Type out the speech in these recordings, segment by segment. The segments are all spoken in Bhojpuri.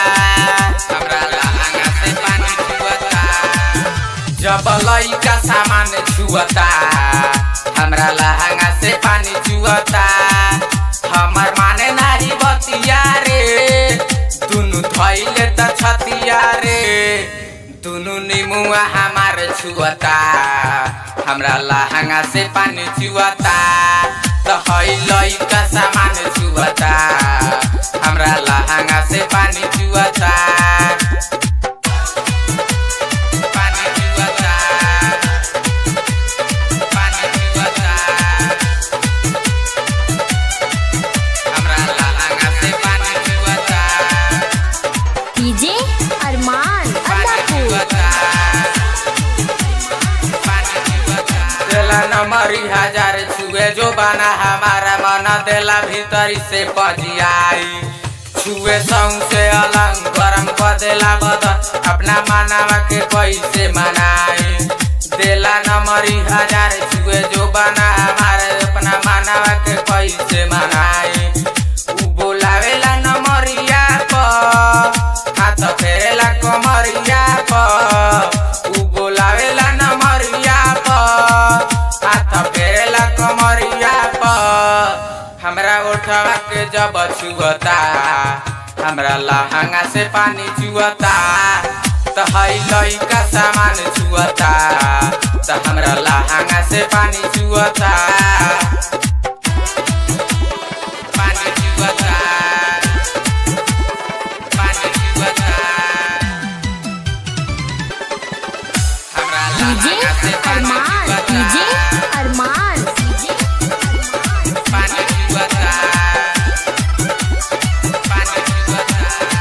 हमरा लहंगा से पानी चुअता जब लइका सामान छुअता हमरा लहंगा से पानी चुअता हमर माने नाही बतिया रे दुनु धैले त छतिया रे दुनु निमुआ हमार छुअता हमरा लहंगा से पानी चुअता त है लइका सामान छुअता हमरा लहंगा से पानी चुअता पानी चुअता पानी चुअता हमरा लहंगा से पानी चुअता डीजे अरमान पानी अल्लाहपुर चुअता पानी चुअता देला नमरी हजार छुए जो बना हमारा मन देला भीतरी से पजियाई छुए से अलंग गरम कर देला बदन अपना मानवा के कैसे मनाई देला नमरी हजार छुए जो बना हमारे अपना मानवा के कैसे मनाई उ बोलावेला नमरिया पर हाथ फेरेला कमरिया पर उ बोलावेला नमरिया पर हाथ फेरेला कमरिया पर हमरा उठवा के जब छुअता हमरा लहंगा से पानी चुअता त है लइका सामान छुअता त हमरा लहंगा से पानी चुअता पानी चुअता पानी चुअता हमरा डीजे लहंगा से पानी अरमान चुअता डीजे अरमान पानी चुअता पानी चुअता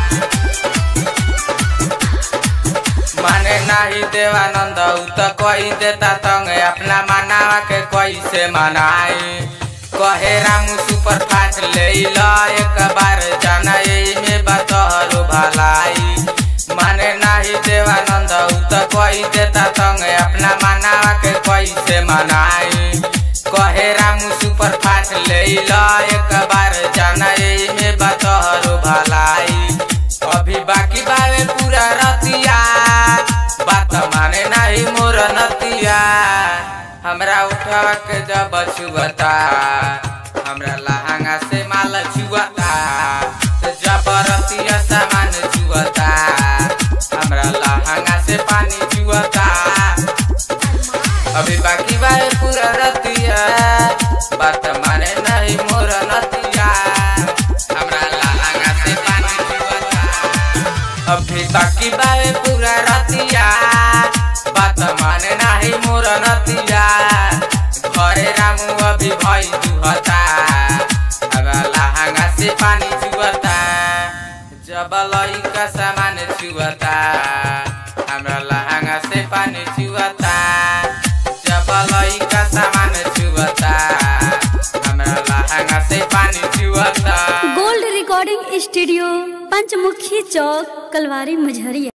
माने नाही देवानंद उ त कही देता तंगे अपना मनावा के कैसे मनाई कहे रामू सुपर फास्ट ले ला एक बार जाना में बतहरो भलाई माने नाही देवानंद उ त कही देता तंगे अपना मनावा के कैसे मनाई कहे रामू सुपर फास्ट ले ला एक बार जाना में बतहरो भलाई अभी बाकी बावे पूरा रतिया बात माने नहीं मोर नतिया हमरा उठवा के जब छुअता हमरा लहंगा से माल छुअता तो जब रतिया सामान छुअता हमरा लहंगा से पानी छुअता अभी बाकी बावे पूरा रतिया बात माने नहीं मोर नतिया हमरा लहंगा से पानी छुअता अभी बाकी बावे पूरा रतिया बात माने नाही मोर नतिया घरे रामू अभी भई दुहता अब लहंगा से पानी छुअता जब लइका सामान छुअता हमरा लहंगा से पानी छुअता जब लइका सामान छुअता हमरा लहंगा से पानी छुअता gold recording studio Panchmukhi Chowk Kalwari Majhariya